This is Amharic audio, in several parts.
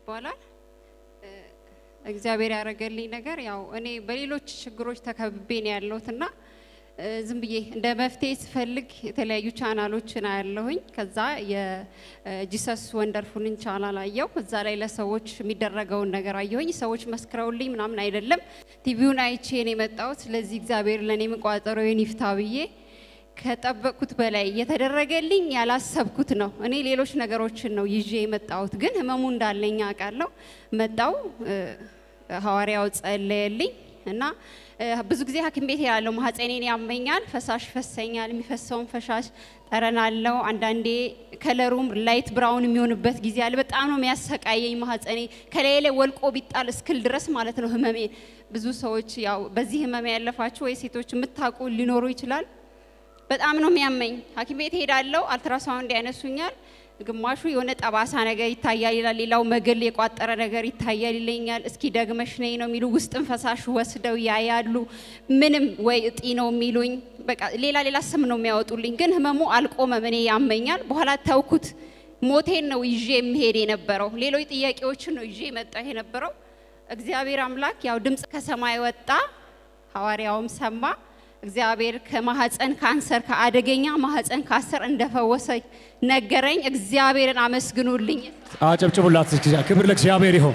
ይባላል። እ፣ እግዚአብሔር ያደረገልኝ ነገር ያው እኔ በሌሎች ችግሮች ተከብቤ ነው ያለሁትና እ፣ ዝም ብዬ እንደ መፍትሄ ስፈልግ የተለያዩ ቻናሎችን አያለሁኝ። ከዛ የጂሰስ ወንደርፉልን ቻናል አየው። እዛ ላይ ለሰዎች የሚደረገውን ነገር አየሁኝ። ሰዎች መስክረውልኝ ምናምን አይደለም ቲቪውን አይቼ ነው የመጣሁት። ስለዚህ እግዚአብሔር ለእኔ መቋጠሮዬን ይፍታ ብዬ ከጠበቅኩት በላይ የተደረገልኝ ያላሰብኩት ነው። እኔ ሌሎች ነገሮችን ነው ይዤ የመጣሁት፣ ግን ህመሙ እንዳለኝ አውቃለሁ። መጣው ሐዋርያው ጸለየልኝ እና እ፣ ብዙ ጊዜ ሐኪም ቤት ያለው ማህፀኔን ያመኛል፣ ፈሳሽ ይፈሰኛል። የሚፈሰውን ፈሳሽ ጠረን አለው። አንዳንዴ ከለሩም ላይት ብራውን የሚሆንበት ጊዜ አለ። በጣም ነው የሚያሰቃየኝ ማህፀኔ ከላይ ላይ ወልቆ ቢጣል እስክል ድረስ ማለት ነው ህመሜ። ብዙ ሰዎች ያው በዚህ ህመሜ ያለፋችሁ ወይ ሴቶች የምታውቁ ሊኖሩ ይችላል። በጣም ነው የሚያመኝ። ሐኪም ቤት ሄዳለሁ፣ አልትራሳውንድ ያነሱኛል። ግማሹ የሆነ ጠባሳ ነገር ይታያል ይላል፣ ሌላው መግል የቋጠረ ነገር ይታያል ይለኛል። እስኪ ደግመሽ ነይ ነው የሚሉ ውስጥን ፈሳሽ ወስደው ያያሉ። ምንም ወይ እጢ ነው የሚሉኝ፣ በቃ ሌላ ሌላ ስም ነው የሚያወጡልኝ። ግን ህመሙ አልቆመም። እኔ ያመኛል። በኋላ ተውኩት። ሞቴን ነው ይዤ የሚሄድ የነበረው። ሌሎች ጥያቄዎችን ነው ይዤ የመጣሁ የነበረው። እግዚአብሔር አምላክ ያው ድምፅ ከሰማይ ወጣ፣ ሐዋርያውም ሰማ። እግዚአብሔር ከማህፀን ካንሰር ከአደገኛ ማህፀን ካንሰር እንደፈወሰ ነገረኝ። እግዚአብሔርን አመስግኑልኝ። አጨብጭቡላት። ክብር ለእግዚአብሔር ይሁን።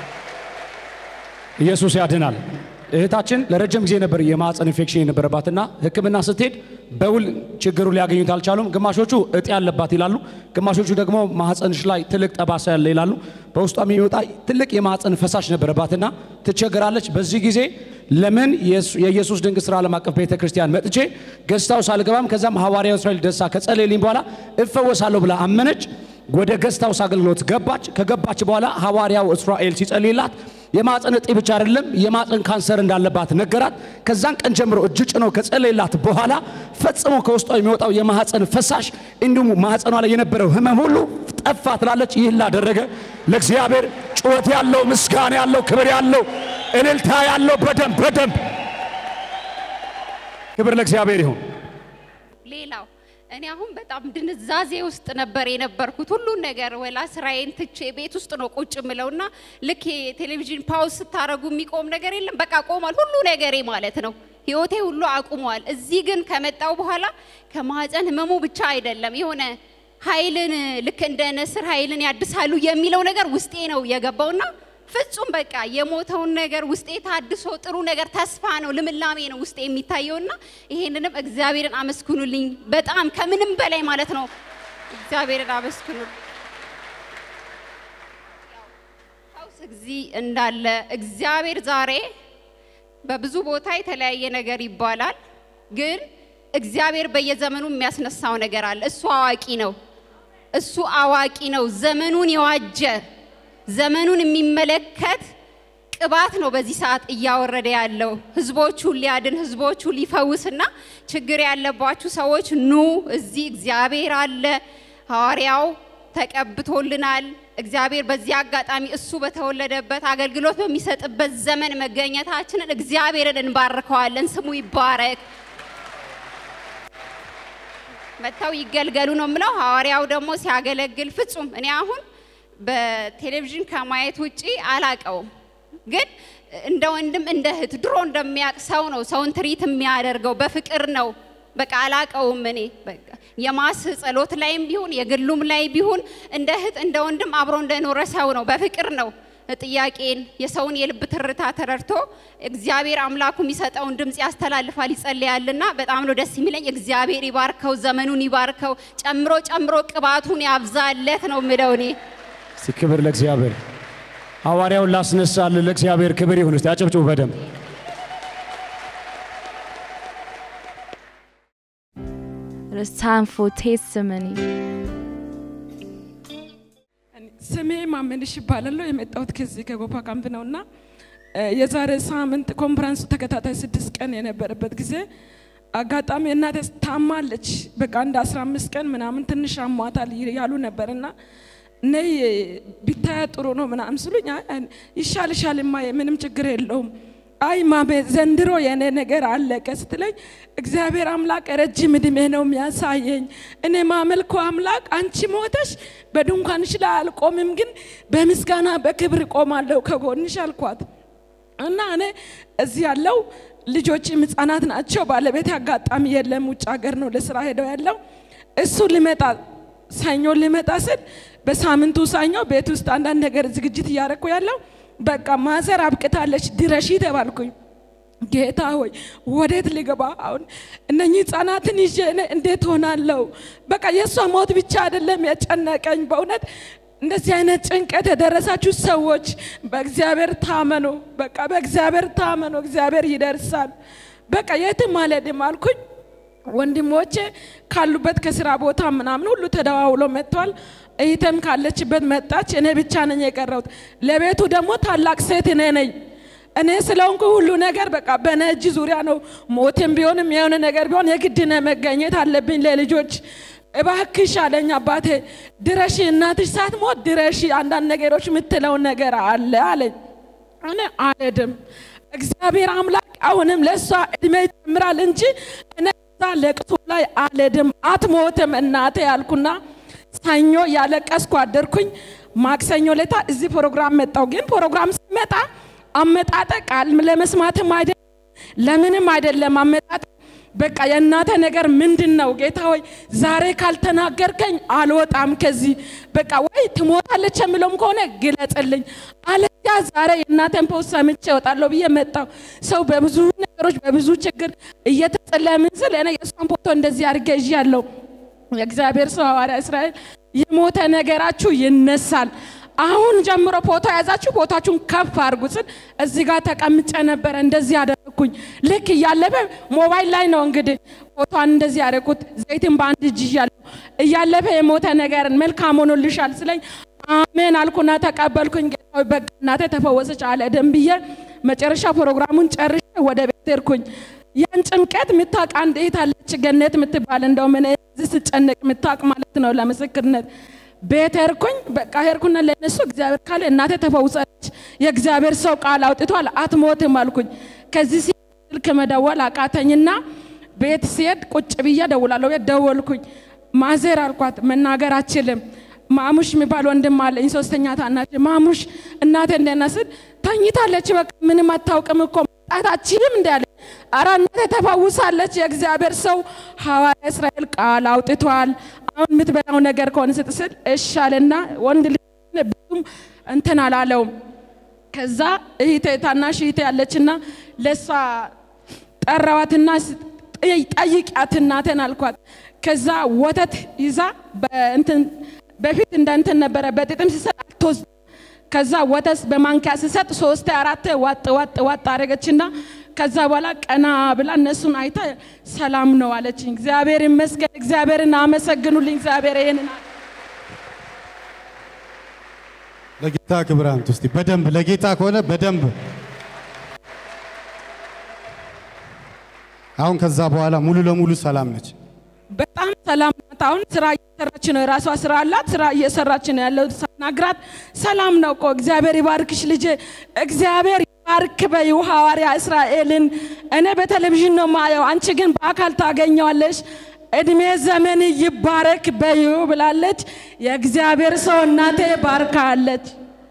ኢየሱስ ያድናል። እህታችን ለረጅም ጊዜ ነበር የማህፀን ኢንፌክሽን የነበረባትና ሕክምና ስትሄድ በውል ችግሩ ሊያገኙት አልቻሉም። ግማሾቹ እጢ ያለባት ይላሉ፣ ግማሾቹ ደግሞ ማህፀንሽ ላይ ትልቅ ጠባሳ ያለ ይላሉ። በውስጧ የሚወጣ ትልቅ የማህፀን ፈሳሽ ነበረባትና ትቸገራለች። በዚህ ጊዜ ለምን የኢየሱስ ድንቅ ስራ ዓለም አቀፍ ቤተ ክርስቲያን መጥቼ ገዝታው ሳልገባም ከዛም ሐዋርያው እስራኤል ደሳ ከጸለየልኝ በኋላ እፈወሳለሁ ብላ አመነች። ወደ ገስታውስ አገልግሎት ገባች። ከገባች በኋላ ሐዋርያው እስራኤል ሲጸልይላት የማፀን እጢ ብቻ አይደለም የማፀን ካንሰር እንዳለባት ነገራት። ከዛን ቀን ጀምሮ እጅ ጭኖ ከጸለይላት በኋላ ፈጽሞ ከውስጧ የሚወጣው የማህፀን ፈሳሽ እንዲሁም ማህፀኗ ላይ የነበረው ህመም ሁሉ ጠፋ ትላለች። ይህን ላደረገ ለእግዚአብሔር ጩኸት ያለው ምስጋና ያለው ክብር ያለው እልልታ ያለው በደንብ በደንብ ክብር ለእግዚአብሔር ይሁን። ሌላው እኔ አሁን በጣም ድንዛዜ ውስጥ ነበር የነበርኩት። ሁሉን ነገር ወላ ስራዬን ትቼ ቤት ውስጥ ነው ቁጭ ምለውና ልክ የቴሌቪዥን ፓውዝ ስታረጉ የሚቆም ነገር የለም። በቃ ቆሟል ሁሉ ነገሬ ማለት ነው። ህይወቴ ሁሉ አቁሟል። እዚህ ግን ከመጣው በኋላ ከማህፀን ህመሙ ብቻ አይደለም የሆነ ኃይልን ልክ እንደ ንስር ኃይልን ያድሳሉ የሚለው ነገር ውስጤ ነው የገባውና ፍጹም በቃ የሞተውን ነገር ውስጤ ታድሶ ጥሩ ነገር ተስፋ ነው ልምላሜ ነው ውስጤ የሚታየውና ይሄንንም እግዚአብሔርን አመስግኑልኝ። በጣም ከምንም በላይ ማለት ነው እግዚአብሔርን አመስግኑልኝ። ፈውስ እግዚ እንዳለ እግዚአብሔር ዛሬ በብዙ ቦታ የተለያየ ነገር ይባላል፣ ግን እግዚአብሔር በየዘመኑ የሚያስነሳው ነገር አለ። እሱ አዋቂ ነው። እሱ አዋቂ ነው። ዘመኑን የዋጀ ዘመኑን የሚመለከት ቅባት ነው በዚህ ሰዓት እያወረደ ያለው ህዝቦቹን ሊያድን ህዝቦቹን ሊፈውስና ችግር ያለባችሁ ሰዎች ኑ፣ እዚህ እግዚአብሔር አለ። ሐዋርያው ተቀብቶልናል። እግዚአብሔር በዚህ አጋጣሚ እሱ በተወለደበት አገልግሎት በሚሰጥበት ዘመን መገኘታችንን እግዚአብሔርን እንባርከዋለን። ስሙ ይባረክ። መጥተው ይገልገሉ ነው የምለው። ሐዋርያው ደግሞ ሲያገለግል ፍጹም እኔ አሁን በቴሌቪዥን ከማየት ውጪ አላቀውም፣ ግን እንደ ወንድም እንደ እህት ድሮ እንደሚያውቅ ሰው ነው ሰውን ትሪት የሚያደርገው በፍቅር ነው። በቃ አላቀውም። እኔ በቃ የማስ ጸሎት ላይም ቢሆን የግሉም ላይ ቢሆን እንደ እህት እንደ ወንድም አብሮ እንደኖረ ሰው ነው። በፍቅር ነው ጥያቄን የሰውን የልብ ትርታ ተረድቶ እግዚአብሔር አምላኩ የሚሰጠውን ድምፅ ያስተላልፋል፣ ይጸልያልና በጣም ነው ደስ የሚለኝ። እግዚአብሔር ይባርከው፣ ዘመኑን ይባርከው፣ ጨምሮ ጨምሮ ቅባቱን ያብዛለት ነው የምለው እኔ። እስቲ ክብር ለእግዚአብሔር። ሐዋርያውን ላስነሳል ለእግዚአብሔር ክብር ይሁን። እስቲ አጨብጭቡ በደንብ። It's time for testimony. ስሜ ማመንሽ ይባላለሁ። የመጣሁት ከዚህ ከጎፋ ካምፕ ነው እና የዛሬ ሳምንት ኮንፈረንሱ ተከታታይ ስድስት ቀን የነበረበት ጊዜ አጋጣሚ እናቴ ታማለች። በቃ እንደ አስራ አምስት ቀን ምናምን ትንሽ አሟታል ያሉ ነበር እና ነይ ቢታያ ጥሩ ነው ምናምን ስሉኝ አይ፣ ይሻልሻል እማዬ ምንም ችግር የለውም አይ ማሜ ዘንድሮ የኔ ነገር አለቀ ስትለኝ እግዚአብሔር አምላክ ረጅም እድሜ ነው የሚያሳየኝ። እኔ ማመልኮ አምላክ አንቺ ሞተሽ በድንኳንሽ ላይ አልቆምም፣ ግን በምስጋና በክብር ቆማለሁ ከጎንሽ አልኳት። እና እኔ እዚህ ያለው ልጆችም ህጻናት ናቸው። ባለቤት አጋጣሚ የለም፣ ውጭ ሀገር ነው ለስራ ሄደው ያለው። እሱ ሊመጣ ሰኞ ሊመጣ ስል በሳምንቱ ሰኞ ቤት ውስጥ አንዳንድ ነገር ዝግጅት እያደረኩ ያለው በቃ ማዘር አብቅታለች ድረሺ ተባልኩኝ። ጌታ ሆይ ወዴት ልገባ አሁን? እነኚህ ህጻናትን ይዤ እኔ እንዴት ሆናለሁ? በቃ የእሷ ሞት ብቻ አይደለም የጨነቀኝ በእውነት እንደዚህ አይነት ጭንቀት የደረሳችሁ ሰዎች በእግዚአብሔር ታመኑ። በቃ በእግዚአብሔር ታመኑ፣ እግዚአብሔር ይደርሳል። በቃ የትም አልሄድም አልኩኝ። ወንድሞቼ ካሉበት ከስራ ቦታ ምናምን ሁሉ ተደዋውሎ መጥቷል። እህቴም ካለችበት መጣች። እኔ ብቻ ነኝ የቀረሁት። ለቤቱ ደግሞ ታላቅ ሴት እኔ ነኝ። እኔ ስለሆንኩ ሁሉ ነገር በቃ በእኔ እጅ ዙሪያ ነው። ሞትም ቢሆንም የሆነ ነገር ቢሆን የግድ ነው መገኘት አለብኝ ለልጆች እባክሽ አለኝ አባቴ፣ ድረሺ፣ እናትሽ ሳትሞት ድረሺ፣ አንዳንድ ነገሮች የምትለው ነገር አለ አለኝ። እኔ አልሄድም። እግዚአብሔር አምላክ አሁንም ለእሷ እድሜ ይጨምራል እንጂ እኔ እዛ ለቅሶ ላይ አልሄድም። አትሞትም እናቴ ያልኩና ሰኞ ያለቀስኩ አደርኩኝ። ማክሰኞ ለታ እዚህ ፕሮግራም መጣው። ግን ፕሮግራም ሲመጣ አመጣጠ ቃል ለመስማትም አይደለም ለምንም አይደለም አመጣጥ በቃ የእናተ ነገር ምንድን ነው? ጌታ ሆይ ዛሬ ካልተናገርከኝ አልወጣም ከዚህ። በቃ ወይ ትሞታለች የምለውም ከሆነ ግለጽልኝ፣ አለዚያ ዛሬ የእናተን ፖስት ሰምቼ እወጣለሁ ብዬ መጣሁ። ሰው በብዙ ነገሮች በብዙ ችግር እየተጸለምን ስል እኔ የእሷን ፎቶ እንደዚህ አድርጌ ይዣለሁ። የእግዚአብሔር ሰው ሐዋርያ እስራኤል የሞተ ነገራችሁ ይነሳል። አሁን ጀምሮ ፎቶ የያዛችሁ ፎቶችሁን ከፍ አድርጉ ስል እዚህ ጋር ተቀምጬ ነበረ። እንደዚህ ያደረግኩኝ ልክ እያለፈ ሞባይል ላይ ነው እንግዲህ ፎቶን እንደዚህ ያደረኩት። ዘይትን በአንድ እጅ ይዣለሁ። እያለፈ የሞተ ነገርን መልካም ሆኖልሻል ስለኝ አሜን አልኩና ተቀበልኩኝ። ጌታ ሆይ በቃ እናቴ ተፈወሰች አለ ደም ብዬ መጨረሻ ፕሮግራሙን ጨርሼ ወደ ቤት ሄድኩኝ። ያን ጭንቀት የምታውቅ አንድ እህት አለች ገነት የምትባል እንደውም እኔ እዚህ ስጨነቅ የምታውቅ ማለት ነው ለምስክርነት ቤት ሄድኩኝ። በቃ ሄድኩና ለእነሱ እግዚአብሔር ካለ እናቴ ተፈውሳለች፣ የእግዚአብሔር ሰው ቃል አውጥቷል፣ አትሞትም አልኩኝ። ከዚህ ሲሄድ ስልክ መደወል አቃተኝና ቤት ሲሄድ ቁጭ ብዬ ደውላለሁ። ቤት ደወልኩኝ። ማዘር አልኳት፣ መናገር አችልም። ማሙሽ የሚባል ወንድም አለኝ፣ ሶስተኛ ታናሽ። ማሙሽ እናቴ እንደና ስል ተኝታለች፣ በቃ ምንም አታውቅም እኮ መጣታችንም እንዳለ አረ እናቴ ተፈውሳለች፣ የእግዚአብሔር ሰው ሐዋርያ እስራኤል ቃል አውጥቷል። አሁን የምትበላው ነገር ከሆነ ስትስል እሻልና ወንድ ልጅ ብዙም እንትን አላለውም። ከዛ እህቴ ታናሽ እህቴ ያለችና ለእሷ ጠራዋትና ጠይቂያት እናቴን አልኳት። ከዛ ወተት ይዛ በእንትን በፊት እንደ እንትን ነበረ በጥጥም ሲሰጥ አትወስድ ከዛ ወተት በማንኪያ ስሰጥ ሶስቴ አራቴ ዋጥ ዋጥ ዋጥ አደረገችና ከዛ በኋላ ቀና ብላ እነሱን አይታ ሰላም ነው አለችኝ። እግዚአብሔር ይመስገን። እግዚአብሔርን አመሰግኑልኝ። እግዚአብሔር ይሄንን ለጌታ ክብር አምጡ እስቲ በደንብ ለጌታ ከሆነ በደንብ አሁን ከዛ በኋላ ሙሉ ለሙሉ ሰላም ነች። በጣም ሰላም ናት። አሁን ስራ እየሰራች ነው። የራሷ ስራ አላት። ስራ እየሰራች ነው ያለው። ሳናግራት ሰላም ነው እኮ እግዚአብሔር ይባርክሽ ልጄ፣ እግዚአብሔር ይባርክ በይው ሐዋርያ እስራኤልን እኔ በቴሌቪዥን ነው ማየው፣ አንቺ ግን በአካል ታገኘዋለሽ። እድሜ ዘመን ይባረክ በይው ብላለች። የእግዚአብሔር ሰው እናቴ ባርካለች።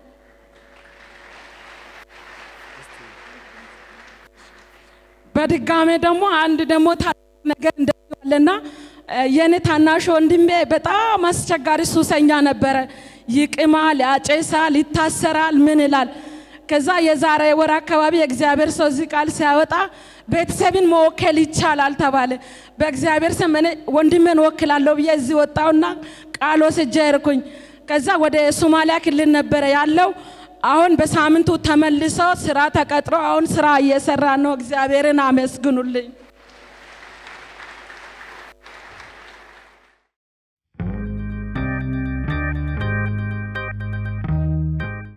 በድጋሜ ደግሞ አንድ ደግሞ ታላቅ ነገር እንደዚህ አለና የኔ ታናሽ ወንድሜ በጣም አስቸጋሪ ሱሰኛ ነበረ። ይቅማል፣ ያጨሳል፣ ይታሰራል፣ ምን ይላል። ከዛ የዛሬ ወር አካባቢ የእግዚአብሔር ሰው እዚህ ቃል ሲያወጣ ቤተሰብን መወከል ይቻላል ተባለ። በእግዚአብሔር ስም እኔ ወንድሜን ወክላለሁ ብዬ እዚህ ወጣውና ቃል ወስጄ ሄድኩኝ። ከዛ ወደ ሶማሊያ ክልል ነበረ ያለው። አሁን በሳምንቱ ተመልሶ ስራ ተቀጥሮ አሁን ስራ እየሰራ ነው። እግዚአብሔርን አመስግኑልኝ።